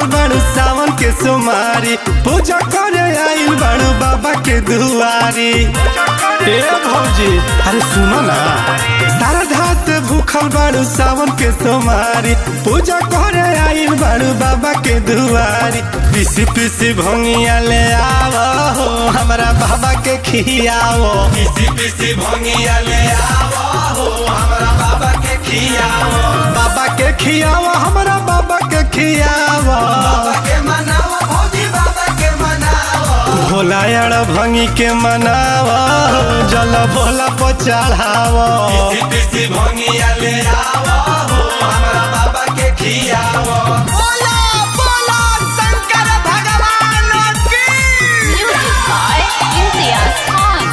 भूखल बाड़ू सावन के सोमारी पूजा करे आइल बाड़ू बाबा के दुआरी ए भौजी अरे सुनो ना सारा धात भूखल बाड़ू सावन के सोमारी पूजा करे आइल बाड़ू बाबा के दुआरी पिसी पिसी भंगिया ले आवो हो हमरा बाबा के खियावो पिसी पिसी भंगिया ले आवो हो हमरा बाबा के खियावो बाबा के खियावो हमरा बाबा के खियावो बाबा के मनावो भौजी बाबा के मनावो भोला यार भंगी के मनावो जल भोला पर चढ़ावो पिसी पिसी भंगिया ले आवो हो हमरा बाबा के खियावो बोला बोला शंकर भगवान की Music by Imtiaz Khan.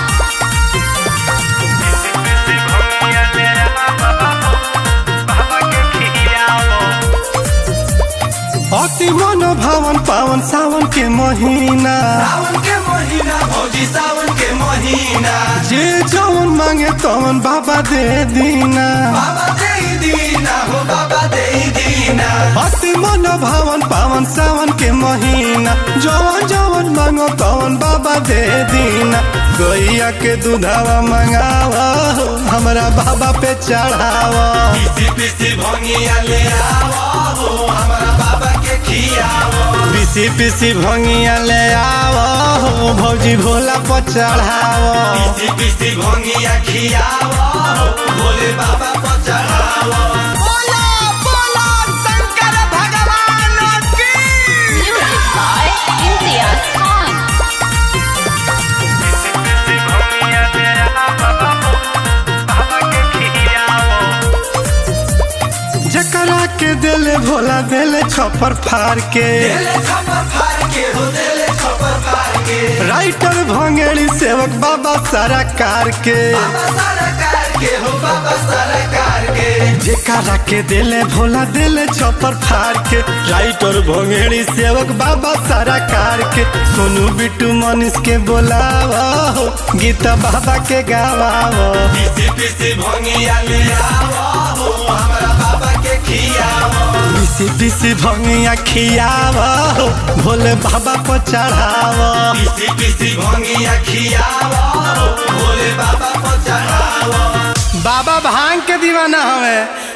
अति मन भावन पावन सावन के महीना सावन के महीना भौजी सावन के महीना जे जौन मांगे तौन बाबा दे दीना बाबा दे दीना हो बाबा दे दीना अति मन भावन पावन सावन के महीना जवन जवन मांगो तवन बाबा दे दीना गैया के दूधावा मंगावा हमरा बाबा पे चढ़ावा पिसी पिसी भंगिया ले आवो हो हमरा बाबा के खियावो पिसी पिसी भंगिया ले आवो भौजी भोला पर चढ़ावो पिसी पिसी भंगिया खियावो भोले बाबा पर चढ़ावो बोला बोला शंकर भगवान की Music by Imtiaz Khan. जकरा के दिले भोला दिले छपर फाड़ के देले खपर फाड़ के हो देले खपर फाड़ के राइटर भंगेड़ी सेवक बाबा सारा कार के बाबा सरकार के हो बाबा सरकार के जेकरा के दिले भोला दिले छपर फाड़ के राइटर भंगेड़ी सेवक बाबा सारा कार के सोनू बिट्टू मनीष के बोलावो गीत बाबा के गावावो पिसी पिसी भंगिया ले आवो हो हमरा बाबा के खियावो पिसी पिसी भंगिया खियावो भोले बाबा को चढ़ावो पिसी पिसी भंगिया खियावो भोले बाबा पर चढ़ावो बाबा भांग के दीवाना हवे